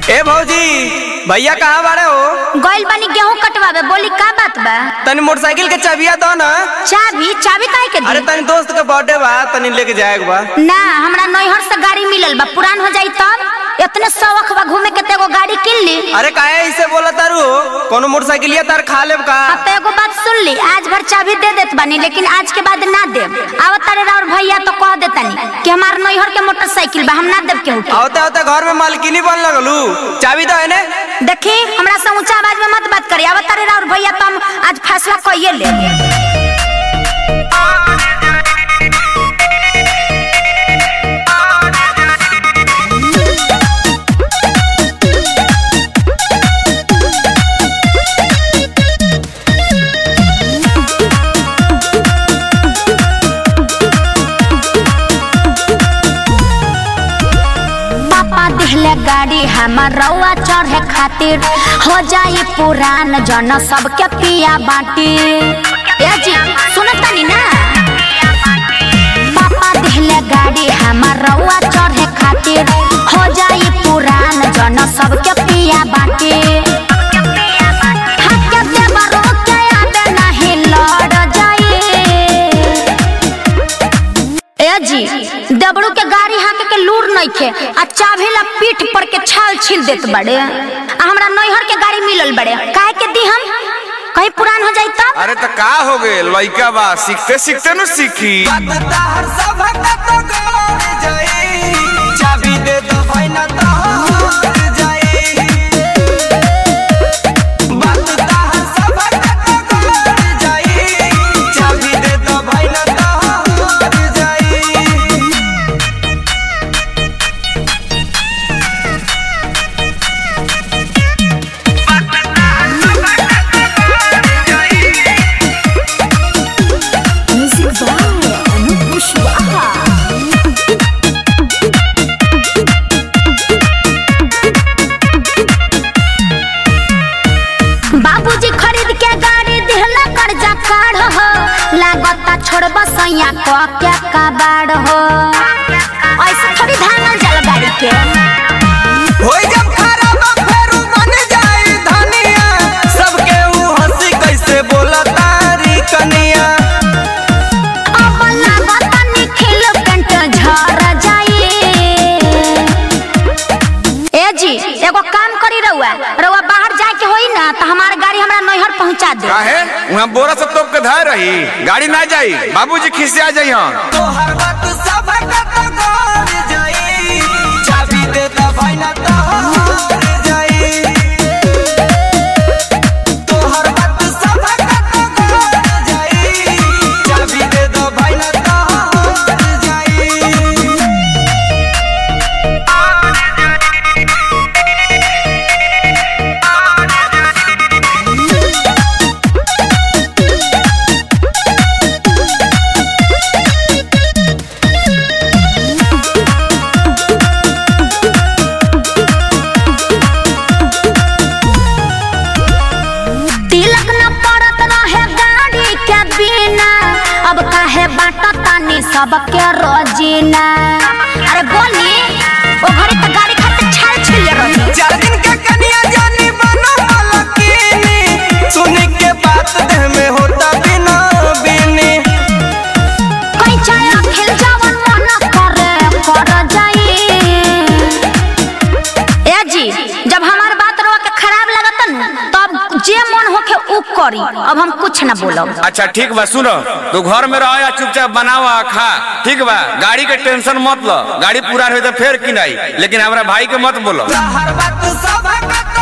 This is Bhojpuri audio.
ए भौजी भैया कहाँ बाड़े हो गइल बानी गेहूं कटवावे बोली का बात बा तनी मोटरसाइकिल के चाबिया दो ना चाबी चाबी काहे के अरे दी तनी दोस्त के बर्थडे बा तनी लेके जाएक बा ना हमरा नैहर से गाड़ी मिलल बा पुरान हो जाई तब इतने शौक बा घूमे के तेगो गाड़ी किन ली अरे काहे ऐसे बोला तारू कोनो मोटरसाइकिलिया तार खा लेब का अब तो एगो बात सुन ली आज भर चाबी दे देत बानी लेकिन आज के बाद ना देब आवत तारे राउर भैया तो कह देतानी कि हमार नैहर के मोटरसाइकिल बा हम ना देब केहू के आवते आवते घर में मालकिनी बन लगलू चाबी दो है देखी हमरा से ऊंचा आवाज में मत बात करी आवत तारे राउर भैया तो हम आज फैसला कइए ले पापा दिहले गाड़ी हमार रउआ चढ़े खातिर हो जाई पुरान जन सबके पिया बाटी ए जी सुनत तनी ना पापा दिहले गाड़ी हमार रउआ चढ़े खातिर हो जाई पुरान जन सबके पिया बाटी हके देवरो के आबे नाही लड़ जाई ए जी दबड़ू के गाड़ी हाके के लूर नइखे आ चाभी ला पीठ पर के छाल छील देत बड़े आ हमरा नैहर के गाड़ी मिलल बड़े काहे के दी हम कहीं पुरान हो जाई तब अरे त का हो गए लइका बा सीखते सीखते न सीखी चाबी दे दो भाई ना तो हार जाई बात ताहर सब कर जाई चाबी दे दो भाई ना तो हार जाई बाबूजी खरीद के गाड़ी दिहला कर्जा काढ़ हो लागता छोड़ब सैया क के कबाड़ हो ऐसे थोड़ी धानल जल गाड़ी के होई जब खराब फेरू बन जाई धनिया सबके ऊ हंसी कैसे बोला तारी कनिया अब लागता निखिल पेंट झर जाई ए जी एगो काम करी रउआ रउआ बाहर जाए के होई ना तो हमार गाड़ी हमरा नैहर पहुंचा दे काहे वहाँ बोरा से तोप के धार रही गाड़ी ना जाई बाबूजी खिसिया जाई हम तोहर बात सब कत कर जाई चाबी दे दा भाई ना तो हार जाई तोहर बात सब कत कर जाई चाबी दे दो भाई ना तो हार जाई तिलक न पड़त रहे गाड़ी के बिना अब काहे बाटा तानी सबके रोजीना अरे बोली ओ घड़ी त गाड़ी खातिर छाल छिल रही चार दिन के कन्या जानी बनो मलकिनी सुनी के बात देह में होता बिना बिनी कई चाय खिल जावन मन करे कर जाई ए जी जब हमार बात रवा के खराब लगत न तब जे मन होके उ करी अब हम कुछ ना बोलब अच्छा ठीक बा सुनो तू घर में रहो या चुपचाप बनावा खा ठीक बा गाड़ी के टेंशन मत लो गाड़ी पूरा हो तो फिर किनाई लेकिन हमरा भाई के मत बोलो हर बात सब कत